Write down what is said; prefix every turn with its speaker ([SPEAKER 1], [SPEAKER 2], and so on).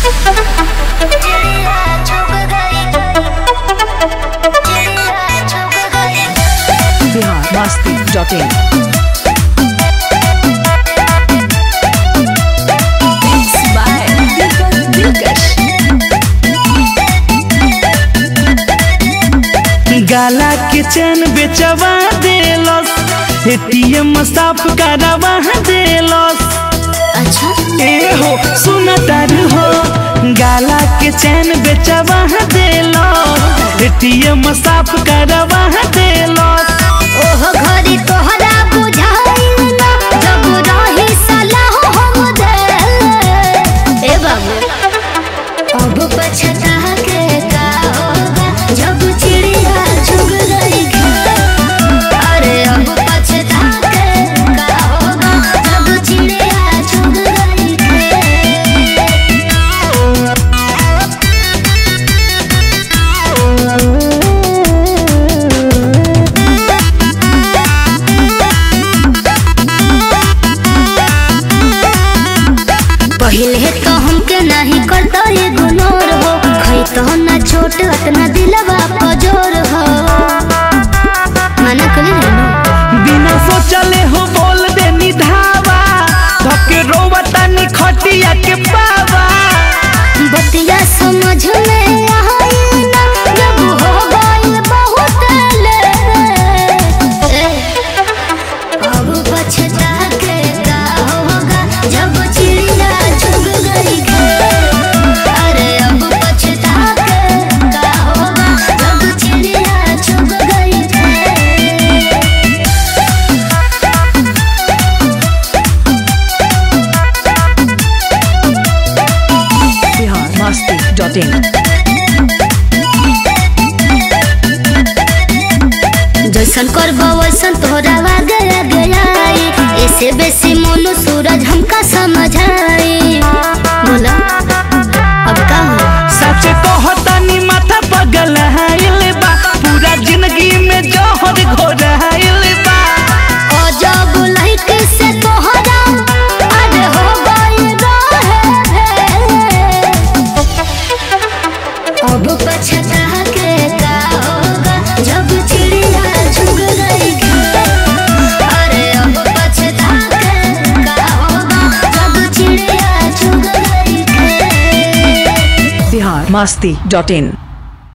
[SPEAKER 1] Bihar Masti dot in
[SPEAKER 2] गाला के चैन बेचवा देलस एटीएम साफ करवा देलस
[SPEAKER 3] अच्छा
[SPEAKER 2] ए हो सुन तर हो गाला के चैन बेचवा देलस एटीएम साफ करवा देलस
[SPEAKER 3] ओहो घरी तोहरा बुझाइल ना जब रही सलाह हम दे ए बाबू अब पछता के का होगा जब चिड़िया चुग गई घर अरे अब पछता के का होगा जब चिड़िया चुग गई घर पहले तो हमके नहीं करता ये गुनोर हो खई तो ना छोट अतना दिलवा पजोर हो मना कली ना
[SPEAKER 2] बिना सोचले हो बोल दे निधावा धके रोवता नि खटिया के पावा
[SPEAKER 3] बतिया समझ में आई ना जब हो गई बहुत ले ए, अब पछता के का होगा जब चिड़िया चुग गई घर अरे अब पछता के का होगा जब चिड़िया चुग गई घर
[SPEAKER 1] बिहार मस्ती डॉट इन
[SPEAKER 3] जैसन करबो वैसन तोहरा गया गया ऐसे बेसी मोनू सूरज हमका समझाई बोला अब का हो
[SPEAKER 2] सच कहता नि माथा पगल हाइल बा पूरा जिंदगी में जहर घोर हाइल बा
[SPEAKER 3] ओ जब लाइट से तोहरा अरे हो गई रहे अब पछता के का होगा जब चिड़िया चुग गई घर अरे अब पछता के का होगा जब चिड़िया चुग गई घर
[SPEAKER 1] बिहार मस्ती डॉट इन